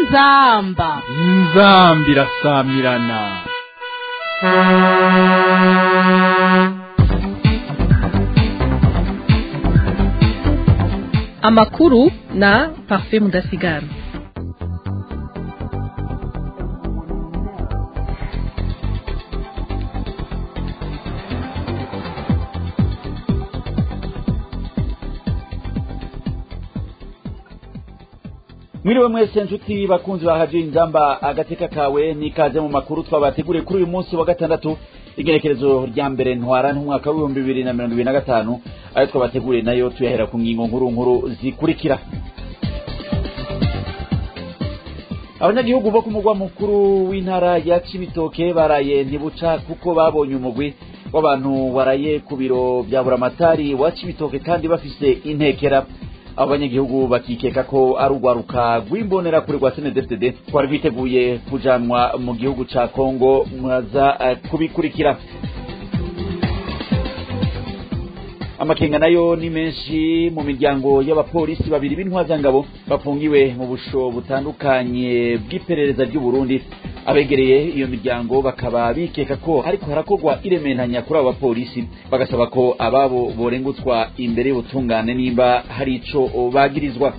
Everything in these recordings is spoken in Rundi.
inzamba inzambi irasamirana amakuru na parfait mudasigara mwiriwe mwese nshuti bakunzi ba hadiyo inzamba agateka kawe n'ikaze mu makuru twabateguriye kuri uyu munsi wa gatandatu igenekerezo rya mbere ntwara n'umwaka w'ibihumbi bibiri na mirongo ibiri na gatanu ayo twabateguriye nayo tuyahera ku ngingo nkuru nkuru zikurikira abanyagihugu bo ku mugwa mukuru w'intara ya cibitoke baraye ntibuca kuko babonye umugwi w'abantu waraye ku biro bya buramatari wa cibitoke kandi bafise intekera abo banyagihugu bakikeka ko ari urwaruka rw'imbonera kure rwa snedfdd rwari rwiteguye kujanwa mu gihugu ca kongo mwaza eh, kubikurikira amakenga nayo ni menshi mu miryango y'abapolisi babiri b'intwazangabo bafungiwe mu busho butandukanye bw'iperereza ry'u Burundi abegereye iyo miryango bakaba bikeka ko hariko harakorwa irementanya kuri abo bapolisi bagasaba ko ababo borengutswa imbere y'ubutungane nimba hari ico bagirizwa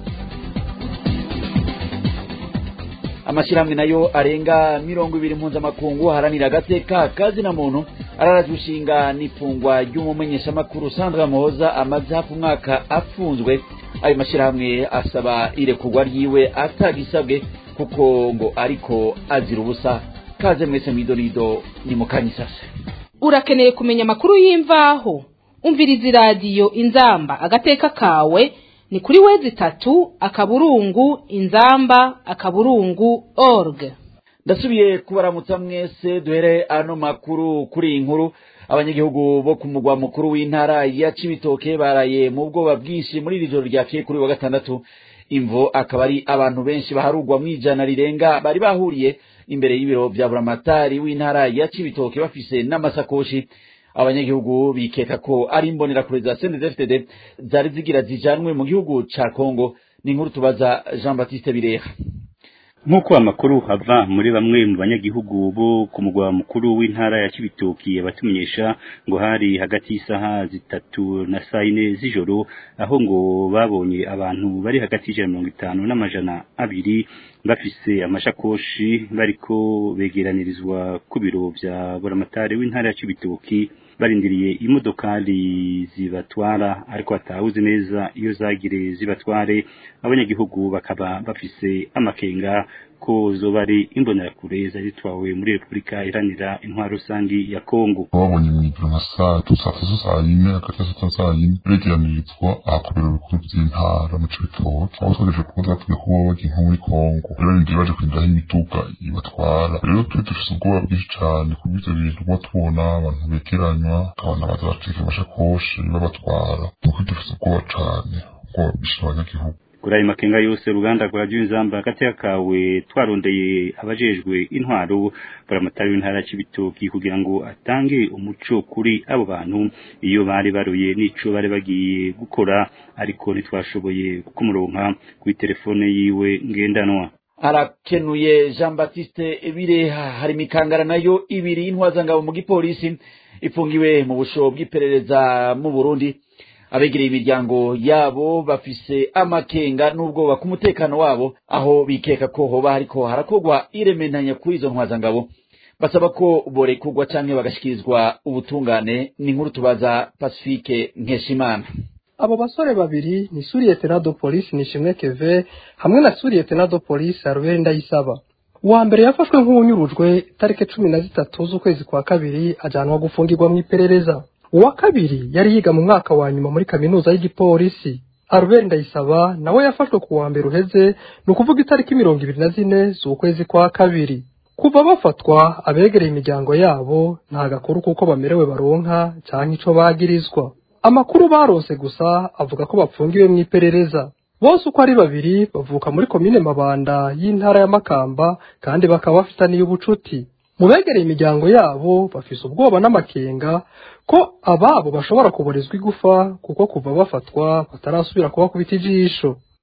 amashyirahamwe nayo arenga mirongo ibiri mpuzamakungu haranira agateka kazina muntu araraje ushinga n'ifungwa ry'umumenyeshamakuru sandra muhoza amaze hafi umwaka afunzwe ayo mashyirahamwe asaba irekurwa ryiwe atagisabwe kuko ngo ariko azira ubusa kaze mwese mwidonido ni mukanyisase urakeneye kumenya amakuru y'imvaho umviriza iradiyo inzamba agateka kawe ni kuri wezi itatu akaburungu inzamba akaburungu org ndasubiye kubaramutsa mwese duhere ano makuru kuri iyi nkuru abanyagihugu bo ku mugwa mukuru w'intara ya cibitoke baraye mu bwoba bwinshi muri iri joro ryakeye kuri uyu wa gatandatu imvo akaba ari abantu benshi baharugwa mu ijana rirenga bari bahuriye imbere y'ibiro vya buramatari w'intara ya cibitoke bafise n'amasakoshi abanyagihugu bikeka ko ari imbonerakure za CNDD-FDD zari zigira zijanwe mu gihugu ca Kongo ni inkuru tubaza Jean Baptiste Bireha nk'uko amakuru ava muri bamwe mu banyagihugu bo ku mugwa mukuru w'intara ya Cibitoki abatumenyesha ngo hari hagati y'isaha zitatu na saa yine z'ijoro aho ngo babonye abantu bari hagati y'ijana mirongo itanu n'amajana abiri bafise amashakoshi bariko begeranirizwa ku biro vya buramatari w'intara ya Cibitoki barindiriye imodokari zibatwara ariko batawuzi neza iyo zagire zibatware abanyagihugu bakaba bafise amakenga ko zoba ari imbonerakure zari zitwawe muri repubulika iharanira intwaro rusangi ya kongo babonye mw'ijoro nka saa tatu saa tatu saa yine hagati ya saa tatu na saa yine begeranirizwa ahakorera ibikuru vy'intara mu cibitoke aho twagejeje kuba zatubwiye ko boba bagiye nko muri kongo rero nindiye baje kwinjiraho imiduga ibatwara rero twe dufise ubwoba bwinshi cane kuko ivyo bintu kuba tubona abantu begeranywa abantu baza bacika amashakoshi babatwara nuko dufise ubwoba cane ubwoba bwinshi abanyagihugu kuri ayo makenga yose uruganda rwa Junzamba agateka kawe twarondeye abajejwe intwaro buramatari w'intara ya Cibitoki kugira ngo atange umuco kuri abo bantu iyo bari baruye n'ico bari bagiye gukora ariko ntitwashoboye kumuronka kuri telefone yiwe ngendanwa arakenuye Jean Baptiste Bireha hari imikangara nayo ibiri y'intwazangabo mu gipolisi ifungiwe mu busho bw'iperereza mu Burundi abegereye imiryango yabo bafise amakenga n'ubwoba ku mutekano wabo aho bikeka ko hoba hariko harakorwa irementanya kuri izo ntwazangabo basaba ko borekurwa canke bagashikirizwa ubutungane ni inkuru tubaza Pacifique Nkeshimana abo basore babiri ni suriyete na do polisi nishimwe keve hamwe na suriyete na do polisi arubere ndayisaba uwa mbere yafashwe nk'uwunyurujwe tariki cumi na zitatu z'ukwezi kwa kabiri ajanwa gufungirwa mu iperereza uwa kabiri yari yiga mu mwaka wa nyuma muri kaminuza y'igipolisi Albert Ndayisaba nawe yafashwe ku wa mbere uheze ni ukuvuga itariki mirongo ibiri na zine z'ukwezi kwa kabiri kuva bafatwa abegereye imiryango yabo nta gakuru kuko bamerewe baronka cyangwa ico bagirizwa amakuru baronse gusa avuga ko bapfungiwe mu iperereza bose uko ari babiri bavuka muri komine mabanda y'intara ya makamba kandi bakaba bafitaniye ubucuti mu begereye imiryango yabo bafise ubwoba n'amakenga ko ababo bashobora kuborezwa igufa kuko kuva bafatwa batarasubira kubakubita ijisho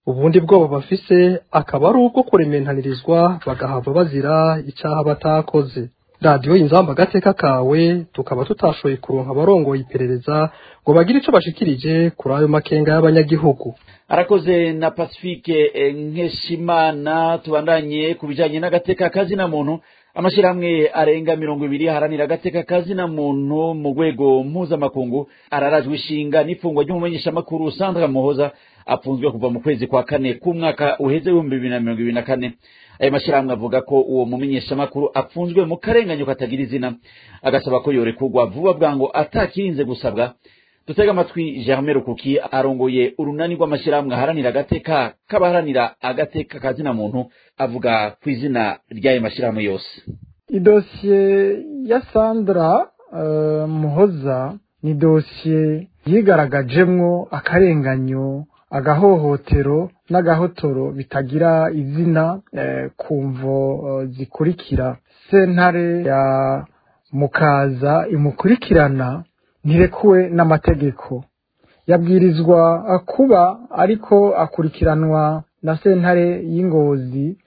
ubundi bwoba bafise akaba ari ubwo kurementanirizwa bagahava bazira icaha batakoze radiyo inzamba agateka kawe tukaba tutashoboye kuronka abarongoye iperereza ngo bagire ico bashikirije kuri ayo makenga y'abanyagihugu arakoze na pacifique nkeshimana tubandanye ku bijanye n'agateka kazina muntu amashyirahamwe arenga mirongo ibiri aharanira agateka kazina muntu mu rwego mpuzamakungu ararajwe ishinga n'ifungwa ry'umumenyeshamakuru sandra muhoza apfunzwe kuva mu kwezi kwa kane k'umwaka uheze w'ibihumbi bibiri na mirongo ibiri na kane ayo mashyirahamwe avuga ko uwo mumenyeshamakuru apfunzwe mu karenganyo katagira izina agasaba ko yorekurwa vuba bwango atakirinze gusabwa dutega amatwi germain rukuki arongoye urunani rw'amashyirahamwe aharanira agateka k'abaharanira agateka kazina muntu avuga ku izina ry'ayo mashyirahamwe yose idosiye ya sandra uh, muhoza ni dosiye yigaragajemwo akarenganyo agahohotero n'agahotoro bitagira izina eh, ku mvo uh, zikurikira sentare ya mukaza imukurikirana ntirekuwe n'amategeko yabwirizwa kuba ariko akurikiranwa na sentare y'ingozi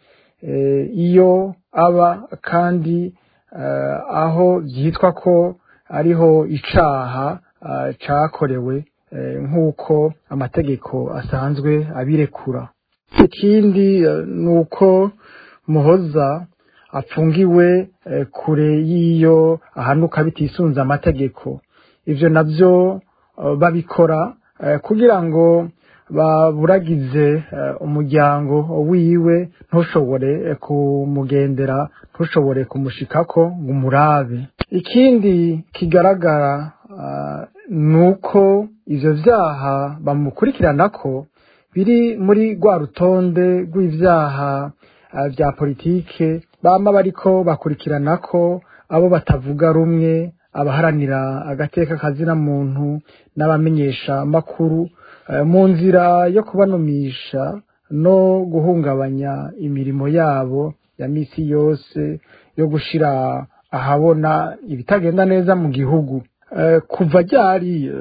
iyo aba kandi aho byitwa ko ariho icaha cakorewe nk'uko amategeko asanzwe abirekura ikindi ni uko muhoza apfungiwe kure y'iyo ahanuka bitisunze amategeko ibyo nabyo babikora kugira ngo baburagize umuryango wiwe ntushobore kumugendera ntushobore kumushikako ngo umurabe ikindi kigaragara ni uko ibyo byaha bamukurikirana ko biri muri rwa rutonde rw'ibyaha bya politike baba bariko bakurikirana ko abo batavuga rumwe abaharanira agateka kazina muntu n'abamenyesha makuru mu nzira yo kubanumisha no guhungabanya imirimo yabo ya misi yose yo gushira ahabona ibitagenda neza mu gihugu kuva ryari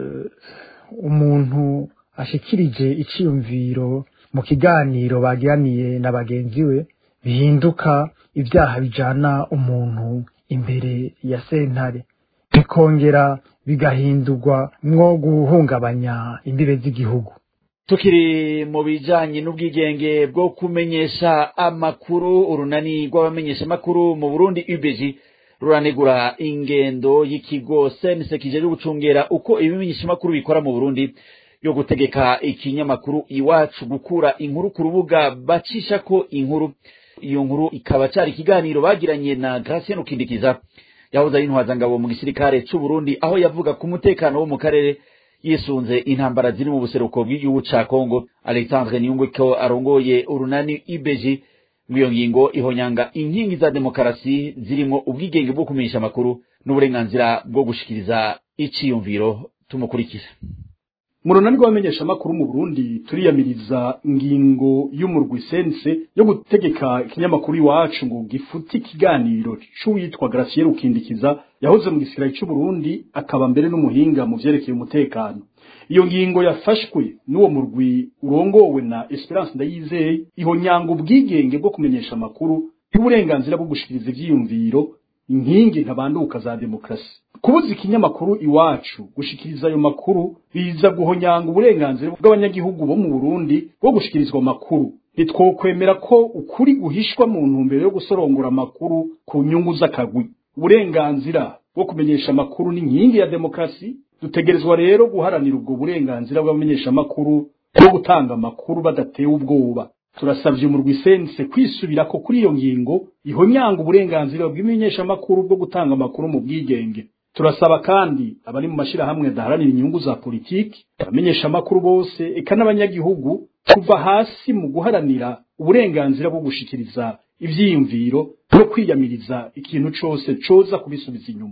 umuntu ashikirije iciyumviro mu kiganiro bagiraniye na bagenzi we bihinduka ibyaha bijana umuntu imbere ya sentare bikongera bigahindurwa mwo guhungabanya imbibe z'igihugu tukiri mu bijanye n'ubwigenge bwo kumenyesha amakuru urunani rw'abamenyesha amakuru mu burundi ubg ruranegura ingendo y'ikigo sense kije gucungera uko ibimenyesha amakuru bikora mu burundi yo gutegeka ikinyamakuru iwacu gukura inkuru ku rubuga bacisha ko inkuru iyo nkuru ikaba cari ikiganiro bagiranye na Gratien Ukindikiza yahoze ari intwazangabo mu gisirikare c'u Burundi aho yavuga ku mutekano wo mu karere yisunze intambara ziri mu buseruko bw'igihugu ca Kongo Alexandre Niyungweko arongoye urunani IBG iyo ngingo ihonyanga inkingi za demokarasi zirimo ubwigenge bwo kumenyesha amakuru n'uburenganzira bwo gushikiriza iciyumviro tumukurikira mu runani rw'abamenyeshamakuru mu burundi turiyamiriza ingingo y'umurwi sense yo gutegeka ikinyamakuru iwacu ngo gifute ikiganiro c'uwitwa Gracier Rukindikiza yahoze mu gisirikare c'u Burundi akaba mbere n'umuhinga mu vyerekeye umutekano iyo ngingo yafashwe n'uwo murwi urongowe na Esperance Ndayizeye ihonyanga ubwigenge bwo kumenyesha amakuru y'uburenganzira bwo gushikiriza ivyiyumviro inkingi ntabanduka za demokrasi kubuza ikinyamakuru iwacu gushikiriza ayo makuru biza guhonyanga uburenganzira bw'abanyagihugu bo mu Burundi bwo gushikirizwa amakuru ntitwokwemera ko ukuri guhishwa mu ntumbero yo gusorongora amakuru ku nyungu z'akagwi uburenganzira bwo kumenyesha amakuru ni inkingi ya demokrasi dutegerezwa rero guharanira ubwo burenganzira bw'abamenyesha amakuru bwo gutanga amakuru badatewe ubwoba turasabye umurwi sense kwisubirako kuri iyo ngingo ihonyanga uburenganzira bw'imenyeshamakuru bwo gutanga amakuru mu bwigenge turasaba kandi abari mu mashirahamwe adaharanira inyungu za politiki abamenyesha amakuru bose eka n'abanyagihugu kuva hasi mu guharanira uburenganzira bwo gushikiriza ivyiyumviro no kwiyamiriza ikintu cose coza kubisubiza inyuma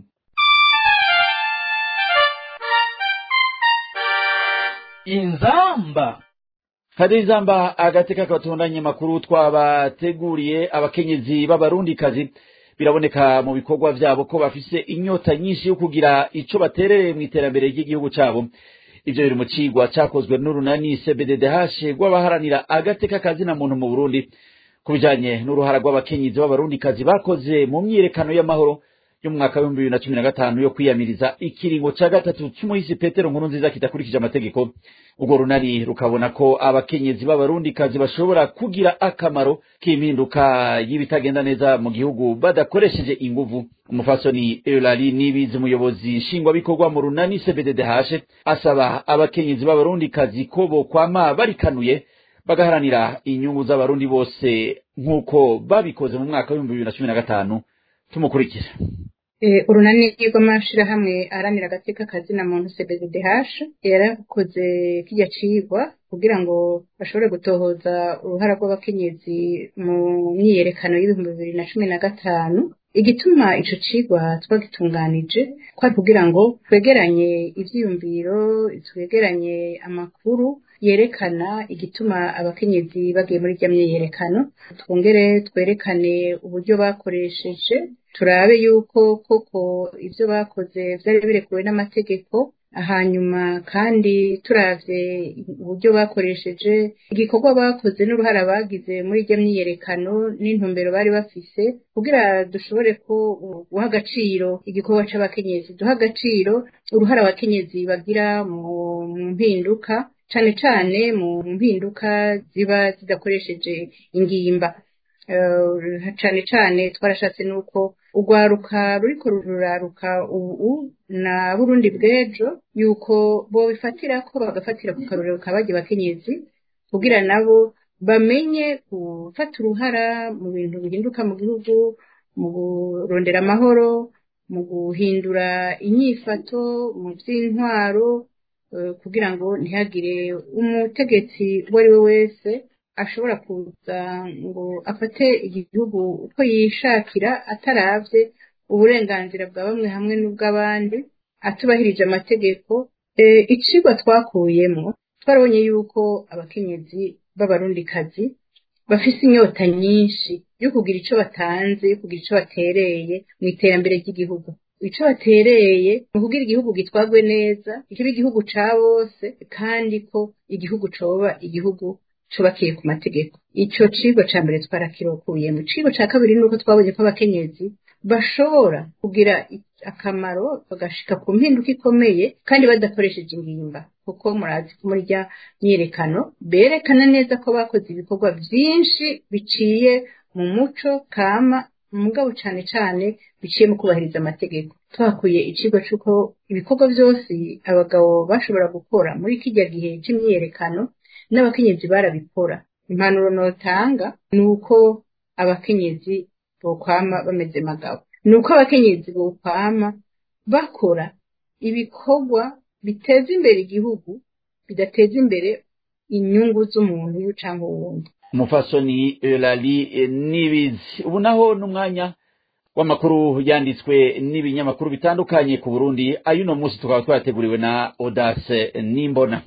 inzamba hari izamba agateka kabatondanye makuru twabateguriye abakenyezi b'abarundikazi biraboneka mu bikorwa vyabo ko bafise inyota nyinshi yo kugira ico baterereye mu iterambere ry'igihugu cabo ivyo biri mu cigwa cakozwe n'urunani cbddh rw'abaharanira agateka kazina muntu mu burundi ku bijanye n'uruhara rw'abakenyezi b'abarundikazi bakoze mu myiyerekano y'amahoro yo mu mwaka w'ibihumbi bibiri na cumi na gatanu yo kwiyamiriza ikiringo ca gatatu c'umuhisi petero nkuru nziza kidakurikije amategeko urwo runani rukabona ko abakenyezi b'abarundikazi bashobora kugira akamaro k'impinduka y'ibitagenda neza mu gihugu badakoresheje inguvu umufasoni eulali nibizi umuyobozi nshingwabikorwa mu runani cbddh asaba abakenyezi b'abarundikazi ko bokwama barikanuye bagaharanira inyungu z'abarundi bose nk'uko babikoze mu mwaka w'ibihumbi bibiri na cumi na gatanu tumukurikira urunani rw'amashirahamwe aharanira agateka kazina muntu cbddh yarakoze kijya cigwa kugira ngo bashobore gutohoza uruhara rw'abakenyezi mu myiyerekano y'ibihumbi bibiri na cumi na gatanu igituma ico cigwa twagitunganije kwari kugira ngo twegeranye ivyiyumviro twegeranye amakuru yerekana igituma abakenyezi bagiye muri rya myiyerekano twongere twerekane uburyo bakoresheje turabe yuko koko ivyo bakoze vyari birekuwe n'amategeko hanyuma kandi turavye uburyo bakoresheje igikorwa bakoze n'uruhara bagize muri iryo myiyerekano n'intumbero bari bafise kugira dushobore ko guha agaciro igikorwa c'abakenyezi duha agaciro uruhara abakenyezi bagira mu mpinduka cane cane mu mpinduka ziba zidakoresheje ingimba cane cane twarashatse nuko urwaruka ruriko ruraruka ubu na burundi bw'ejo yuko bobifatirako bagafatira ku karorero ka barya bakenyezi kugira nabo bamenye gufata uruhara mu bintu bihinduka mu gihugu mu kurondera amahoro mu guhindura inyifato mu vy'intwaro kugira ngo ntihagire umutegetsi uwo ari we wese ashobora kuza ngo afate igihugu uko yishakira ataravye uburenganzira bwa bamwe hamwe n'ubw'abandi atubahirije amategeko icigwa twakuyemo twarabonye yuko abakenyezi b'abarundikazi bafise inyota nyinshi yo kugira ico batanze yo kugira ico batereye mu iterambere ry'igihugu ico batereye mu kugira igihugu gitwarwe neza kiba igihugu ca bose kandi ko igihugu coba igihugu cubakiye ku mategeko ico cigo ca mbere twarakirokuye mu cigo ca kabiri nuko twabonye ko abakenyezi bashobora kugira akamaro bagashika ku mpinduka ikomeye kandi badakoresheje ingimba kuko murazi ko muri rya myiyerekano berekana neza ko bakoze ibikorwa vyinshi biciye mu muco kama mugabo cane cane biciye mu kubahiriza amategeko twakuye icigo c'uko ibikorwa vyose abagabo bashobora gukora muri kirya gihe c'imyiyerekano n'abakenyezi barabikora impanuro notanga ni uko abakenyezi bokwama bameze magabo ni uko abakenyezi bokwama bakora ibikorwa biteza imbere igihugu bidateza imbere inyungu z'umuntu uyu canke uwundi umufasoni lali nibizi ubu naho n'umwanya w'amakuru yanditswe n'ibinyamakuru bitandukanye ku burundi ayuno munsi tukaba twateguriwe na odase nimbona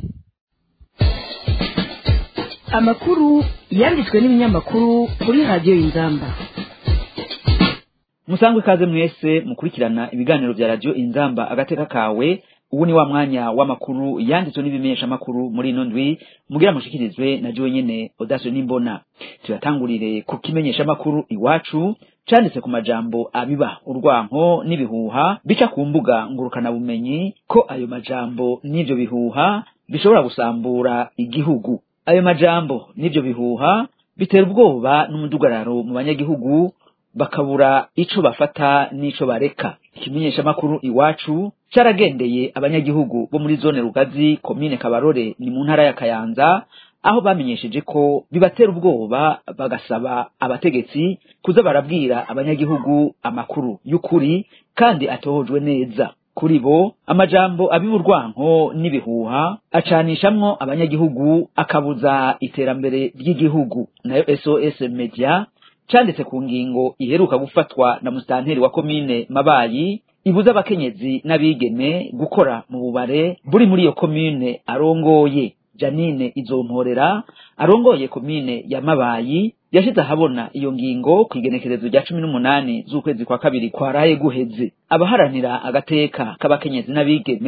amakuru yanditswe n'ibinyamakuru kuri radiyo y'inzamba musangwe ikaze mwese mukurikirana ibiganiro vya radiyo inzamba agateka kawe ubu ni wa mwanya w'amakuru yanditswe n'ibimenyeshamakuru muri ino ndwi mugira mushikirizwe na jiwe nyene odasio n'imbona tuyatangurire ku kimenyeshamakuru iwacu canditse ku majambo abiba urwanko n'ibihuha bica ku mbuga ngurukanabumenyi ko ayo majambo n'ivyo bihuha bishobora gusambura igihugu ayo majambo n'ivyo bihuha bitera ubwoba n'umudugararo mu banyagihugu bakabura ico bafata n'ico bareka ikimenyeshamakuru iwacu caragendeye abanyagihugu bo muri zone rugazi komine kabarore ni mu ntara ya kayanza aho bamenyesheje ko bibatera ubwoba bagasaba abategetsi kuza barabwira abanyagihugu amakuru y'ukuri kandi atohojwe neza kuri bo amajambo abiba urwanko n'ibihuha acanishamwo abanyagihugu akabuza iterambere ry'igihugu nayo sos media canditse ku ngingo iheruka gufatwa na musitanteri wa komine mabayi ibuza abakenyezi n'abigeme gukora mu bubare buri muri iyo komine arongoye janine izomporera arongoye komine ya mabayi yashize ahabona iyo ngingo ku igenekerezo rya cumi n'umunani z'ukwezi kwa kabiri kwaraye guheze abaharanira agateka k'abakenyezi n'abigeme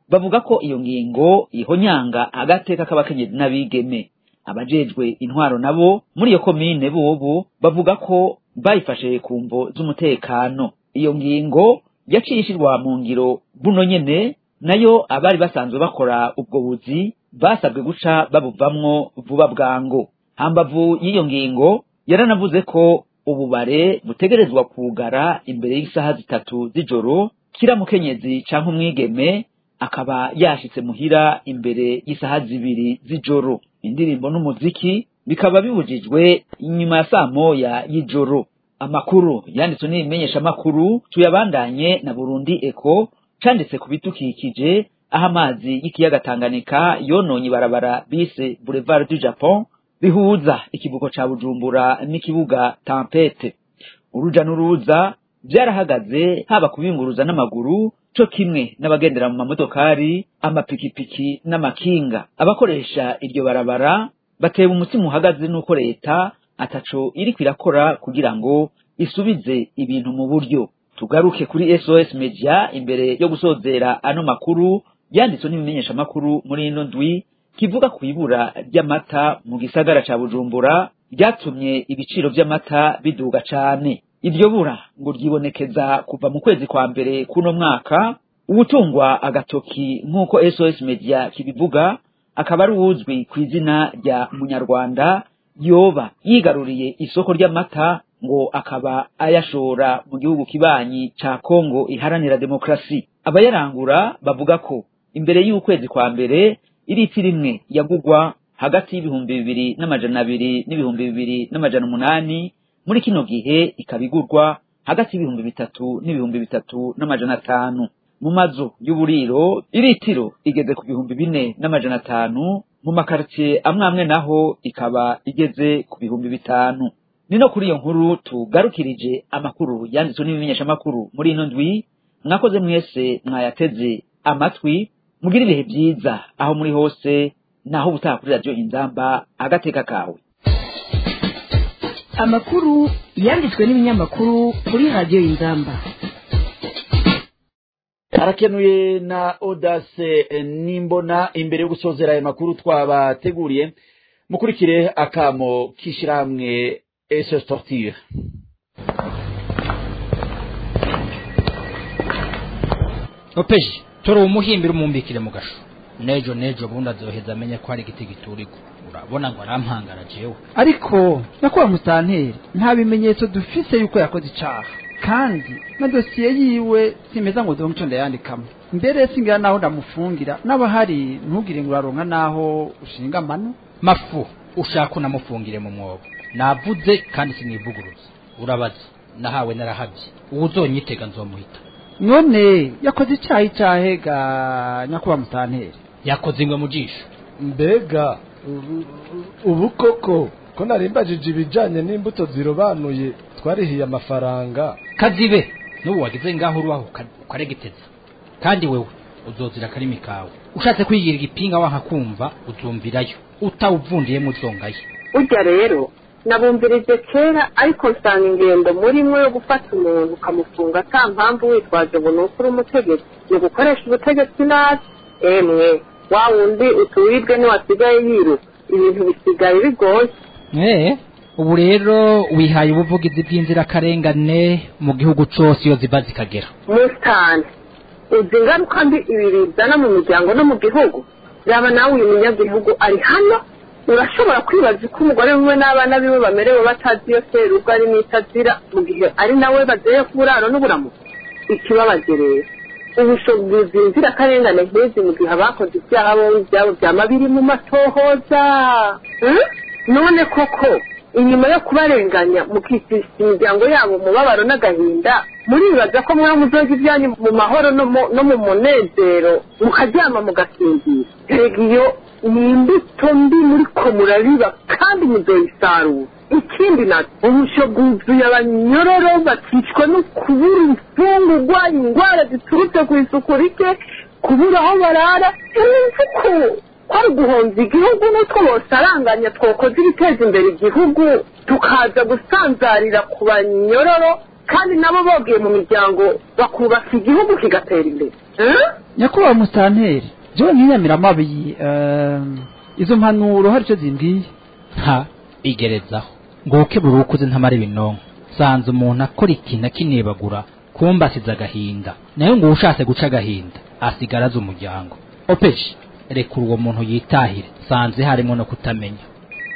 bavuga ko iyo ngingo ihonyanga agateka k'abakenyezi n'abigeme abajejwe intwaro nabo muri iyo komine bobo bavuga ko bayifashe ku mvo z'umutekano iyo ngingo yaciye ishirwa mu ngiro buno nyene nayo abari basanzwe bakora ubwo buzi basabwe guca babuvamwo vuba bwango hambavu y'iyo ngingo yaranavuze ko ububare butegerezwa kugara imbere y'isaha zitatu z'ijoro kira mukenyezi canke umwigeme akaba yashitse muhira imbere y'isaha zibiri z'ijoro indirimbo n'umuziki bikaba bibujijwe inyuma ya saa moya y'ijoro amakuru yanditswe n'ibimenyeshamakuru tuyabandanye na burundi eko canditse ku bidukikije aho amazi y'ikiyaga tanganyika yononye ibarabara bise boulevard du japon bihuza ikivuko ca bujumbura n'ikibuga tampete uruja n'uruza vyarahagaze haba kubinguruza n'amaguru co kimwe n'abagendera mu mamodokari amapikipiki n'amakinga abakoresha iryo barabara batewe umutima uhagaze n'uko leta ataco iriko irakora kugira ngo isubize ibintu mu buryo tugaruke kuri sos media imbere yo gusozera ano makuru yanditswe n'ibimenyeshamakuru muri ino ndwi kivuga ku ibura ry'amata mu gisagara ca bujumbura ryatumye ibiciro vy'amata biduga cane iryo bura ngo ryibonekeza kuva mu kwezi kwa mbere kuno mwaka uwutungwa agatoki nk'uko sos media kibivuga akaba ari uwuzwi ku izina rya munyarwanda yoba yigaruriye isoko ry'amata ngo akaba ayashora mu gihugu kibanyi ca kongo iharanira demokrasi abayarangura bavuga ko imbere y'ukwezi kwa mbere iriti rimwe yagugwa hagati y'ibihumbi bibiri n'amajana abiri n'ibihumbi bibiri n'amajana umunani muri kino gihe ikaba igurwa hagati y'ibihumbi bitatu n'ibihumbi bitatu n'amajana atanu mu mazu y'uburiro iritiro igeze ku bihumbi bine n'amajana atanu mu makaritsiye amwe amwe naho ikaba igeze ku bihumbi bitanu ni no kuri iyo nkuru tugarukirije amakuru yanditswe n'ibimenyeshamakuru muri ino ndwi mwakoze mwese mwayateze amatwi mugire ibihe byiza aho muri hose naho ubutaha kuri radiyo inzamba agateka kawe amakuru yanditswe n'ibinyamakuru kuri radiyo inzamba arakenuye na odase nimbona imbere yo gusozera aya makuru twabateguriye mukurikire akamo k'ishyirahamwe ese tortire opeji tora umuhimbira umumbikire mu gasho nejo nejo bundi azoheza amenye ko hari igiti giturika urabona ngo arampangara jewe ariko nyakubahwa musanteri nta bimenyetso dufise yuko yakoze icaha kandi na dosiye yiwe simeza ngo donke ico ndayandikamo mbere singira naho ndamufungira n'abahari ntugire ngo uraronka naho ushinga amano mafu ushaka unamufungire mu mwobo navuze kandi sinivuguruza urabaza nahawe narahabye uwo uzonyitega nzomuhita none yakoze icaha icahe ga nyakubahwa musanteri yakoze ingwe mu jisho mbega ubu koko ko narimbajije ibijanye n'imbuto zirobanuye twarihiye amafaranga kazibe n'ubu wagize ngaho urubaho ukaregeteza kandi wewe uzozira akarimi kawe ushatse kwigira igipinga wanka kumva uzumvirayo utawuvundiyemo uzongayo urya rero nabumvirije kera ariko nsanga ingendo murimwo yo gufata umuntu ukamufunga ata mpamvu witwaje ngo ni uko uri umutegetsi ni ugukoresha ubutegetsi nabi emwe wa wundi utuwibwe ntiwasigaye yiruka ibintu bisigaye bigoye eh ubu rero wihaye ubuvugizi bw'inzirakarengane mu gihugu cose iyo ziva zikagera musitani uzi ingaruka mbi ibi bizana mu miryango no mu gihugu yaba nawe uyu munyagihugu ari hano urashobora kwibaza uko umugore wiwe n'abana biwe bamerewe batazi iyo serubwo ari n'itazira mu gihe ari nawe bazeye ku buraro n'uburamuko ikibabaje rero ubushobozi inzirakarengane nk'izi mu gihe abakoze ibyaha bombi ibyabo byama biri mu matohoza none koko inyuma yo kubarenganya mukisisa imiryango yabo umubabaro n'agahinda muribaza ko mwaba muzoga ibyanyu mu mahoro no mu munezero mukaryama mugasinzira erega iyo ni imbuto mbi muriko murabiba kandi muzoyisarura ikindi nacyo ubusho bwuzuye abanyororo bakicwa no kubura imfungurwa indwara ziturutse ku isuku rike kubura aho barara imifuko kwari guhonza igihugu n'utwo bosaranganya twokoze ibiteza imbere igihugu tukaza gusanzarira ku banyororo kandi nabo bogiye mu miryango bakubaka igihugu kigatera imbere nyakubahwa musitanteri jewe nk'inyamiramabi eh, izo mpanuro hari icyo zimbwiye ha igerezaho ngo uke buri ukuze ntamara ibinonko sanze umuntu akora ikintu akinebagura kumba asize agahinda nayo ngo ushatse guca agahinda asigara azi umuryango opeshi rekura uwo muntu yitahire sanze harimo no kutamenya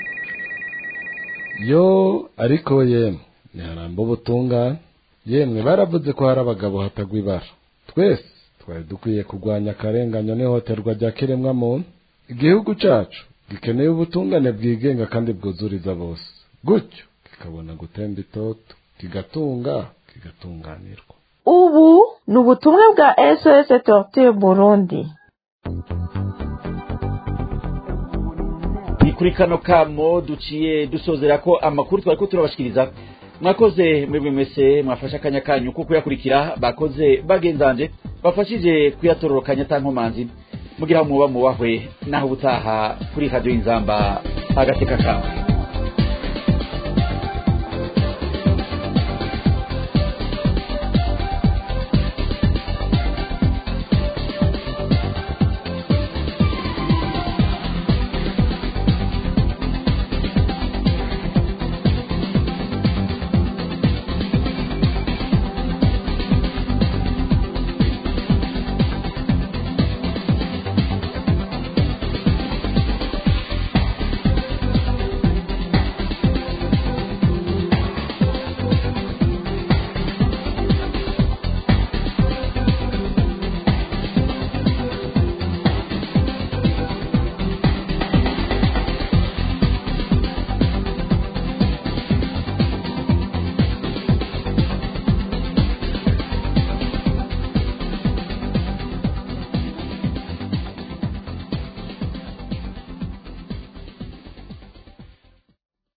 yo ariko yemwe ntiharamba ubutungane yemwe baravuze ko hari abagabo hatagwa ibara twese twari dukwiye kurwanya akarenganyo n'ihohoterwa rya kiremwa muntu igihugu cyacu gikeneye ubutungane bwigenga kandi bwuzuriza bose gutyo kikabona gutemba itoto kigatunga kigatunganirwa ubu ni ubutumwa bwa sos torture burundi ni kuri kano kamo duciye dusozera ko amakuru twari ko turabashikiriza mwakoze mwebwe mwese mwafashe akanya kanyu ko kuyakurikira bakoze bagenzanje bafashije kuyatororokanya tankomanzi mugira muba mubahwe naho ubutaha kuri radiyo y'inzamba agateka kawe